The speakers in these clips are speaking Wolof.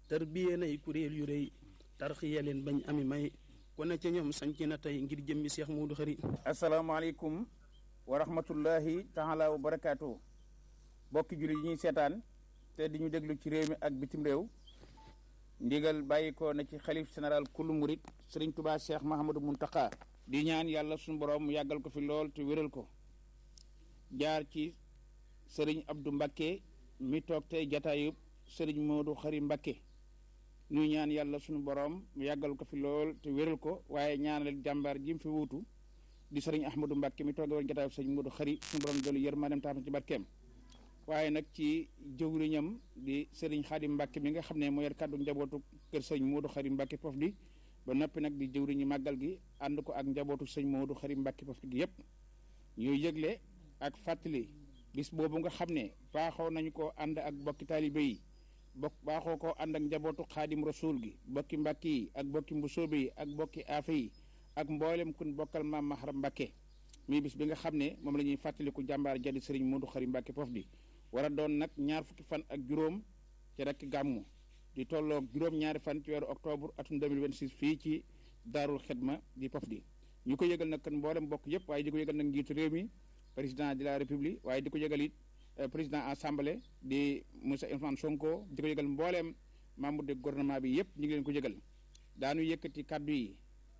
tarbiyee nay kuréel yu rëy tarxiya leen bañ ami may ku ne ca ñoom sanc na tey ngir jëmmi Seex Muudu Xari asalaamaaleykum wa rahmatullahi taala wa barakaatu bokki jullit yi ñuy seetaan te di ñu déglu ci réew mi ak bitim réew ndigal bàyyi ko na ci xalif général kullu murit sëriñ tubaa cheikh mahamadou muntaka di ñaan yàlla suñu borom mu yàggal ko fi lool te wéral ko jaar ci sëriñ abdou mbakke mi toog tey jataayub sëriñ moodu xari mbakke ñuy ñaan yàlla suñu borom mu yàggal ko fi lool te wéral ko waaye ñaanal jàmbaar ji mu fi wuutu di sëriñ ahmadou mbakke mi tooge woon jataayub sëriñ moodu xari suñu borom doolu yërmaandeem tax ci barkeem waaye nag ci jëwriñam di sëriñ xaadim mbàkke mi nga xam ne moo yor kàddu njabootu kër sëñ moodu xari mbàkke pof di ba noppi nag di jëwriñu màggal gi ànd ko ak njabootu sëñ moodu xari mbàkke pof gi yépp ñuy yëgle ak fàttali bis boobu nga xam ne baaxoo nañu ko ànd ak bokki taalibe yi bokk baaxoo ko ànd ak njabootu xaadim rasul gi bokki mbàkke yi ak bokki mbusoobe yi ak bokki aafe yi ak mboolem kun bokkal maam mahram mbàkke muy bis bi nga xam ne moom la ñuy fàttaliku jàmbaar jadi sëriñ moodu xari mbàkke pof di war a doon nag ñaar fukki fan ak juróom ci rek gàmmu di tolloog juróom-ñaari fan ci weeru octobre atum 2026 fii ci daarul xidma di pof di ñu ko yëgal nag kan mboolem bokk yëpp waaye di ko yëgal nag njiitu réew mi président de la république waaye di ko yëgal it président assemblée di Moussa Ousmane Sonko di ko yëgal mbooleem membre de gouvernement bi yëpp ñu ngi leen ko yëgal daanu yëkkati kaddu yi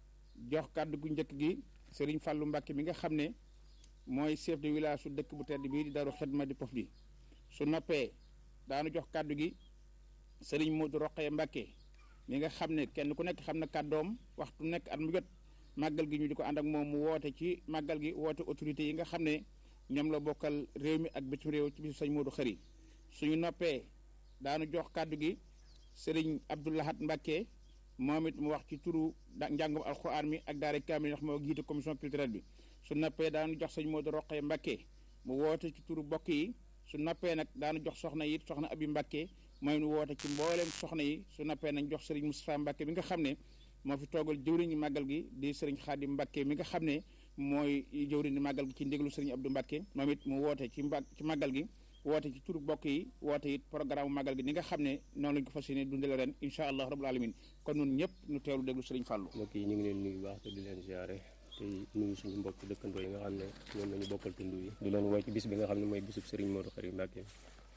jox kaddu gu njëkk gi Serigne Fallou Mbacke mi nga xam ne mooy chef de village su dëkk bu tedd bii di daarul xidma di pof di su noppee daanu jox kàddu gi sëriñ Modou Roqee Mbàkke mi nga xam ne kenn ku nekk xam na kàddoom waxtu nekk at mu jot màggal gi ñu di ko ànd ak moom mu woote ci màggal gi woote autorité yi nga xam ne ñoom la bokkal réew mi ak bitim réew ci bisu sëñ Modou Xëri suñu noppee daanu jox kàddu gi sëriñ Abdoulahat Mbàkke moom it mu wax ci turu njàngum alxuraan mi ak daara kaamil ndax moo jiite commission culturelle bi su noppee daanu jox sëñ Modou Roqee Mbàkke mu woote ci turu bokk yi su nappee nag daanu jox soxna yi soxna abi mbàkke mooy nu woote ci mbooleem soxna yi su nappee nañ jox sëriñ Moustapha Mbàkke mi nga xam ne moo fi toogal jëwriñu màggal gi di sëriñ Xaadim Mbàkke mi nga xam ne mooy jëwriñu màggal gi ci ndigalu sëriñ Abdou Mbàkke moom it mu woote ci mba ci màggal gi woote ci turu bokk yi woote it programme màggal gi ni nga xam ne noonu lañ ko fas yéene dundale ren incha allah rabbul alamin kon nun ñëpp ñu teewlu déglu sëriñ Fàllu mbokk yi ñu ngi leen nuyu baax te di leen ziare te nuyu suñu mbokk dëkkandoo yi nga xam ne ñoom lañu bokkal tund yi di leen woo ci bis bi nga xam ne mooy bisub Serigne Modou Khary Mbacké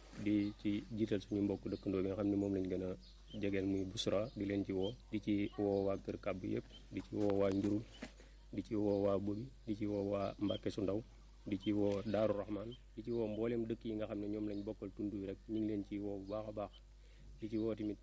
di ci jiital suñu mbokk dëkkandoo yi nga xam ne moom lañ gën a jegeel muy Busra di leen ci woo di ci woo waa Kër Kàbb yëpp di ci woo waa Njurul di ci woo waa Bobi di ci woo waa Mbacké su ndaw di ci woo Daaru Rahman di ci woo mbooleem dëkk yi nga xam ne ñoom lañ bokkal tund yi rek ñu ngi leen ci woo bu baax a baax di ci woo tamit